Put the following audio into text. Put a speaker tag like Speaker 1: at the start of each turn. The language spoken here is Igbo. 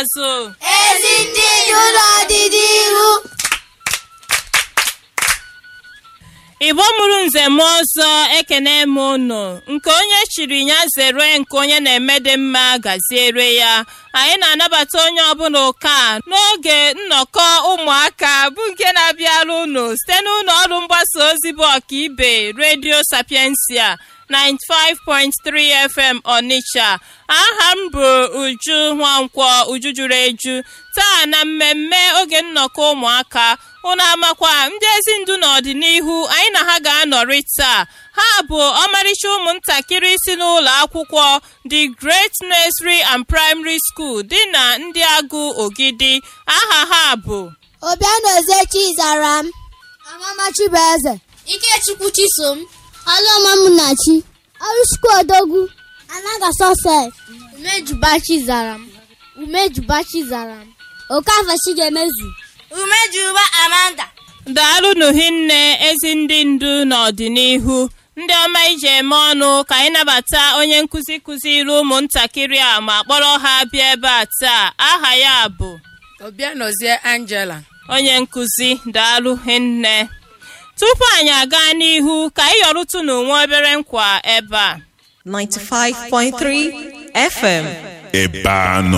Speaker 1: ikpeazụ
Speaker 2: ezi ndị ndu n'ọdịnihu
Speaker 1: igbo mụrụ nze m ọzọ ekene m unu nke onye chiri ya zere nke onye na-eme dị mma gaziere ya anyị na-anabata onye ọbụla ụka n'oge nnọkọ ụmụaka bụ nke na-abịara unu site n'ụlọ ọrụ mgbasa ozi bụ ọkaibe redio sapiensia 95.3 FM Onitsha aha m bụ Uju Nwankwọ Uju juru eju taa na mmemme oge nnọkọ ụmụaka unu amakwa ndị ezi ndu n'ọdịnihu anyị na ha ga-anọrị taa ha bụ ọmarịcha ụmụntakịrị si n'ụlọ akwụkwọ The Great Nursery and Primary School dị na ndị agụ ogidi aha ha bụ
Speaker 2: obianoze chizara m amamachi bụ eze ikechukwu chisom
Speaker 3: Alụọmamunachi Ọrụchukwu Odogwu
Speaker 2: anaga sọsef
Speaker 3: Umejubachi zara m Umejubachi zara m Okafe Chigemezu
Speaker 2: umejuba amanda
Speaker 1: daalụnụ hinne ezi ndị ndu n'ọdịnihu ndị ọma iji eme ọnụ ka anyị nabata onye nkụzi kụziri ụmụntakịrị a ma kpọrọ ha bịa ebe a taa aha ya bụ
Speaker 4: Obianozie Angela
Speaker 1: onye nkụzi daalụ hinne tupu anyị aga n'ihu ka anyị yọrụtụ n'onwe obere nkwa ebe a
Speaker 5: 95.3 FM.
Speaker 6: ebe anọ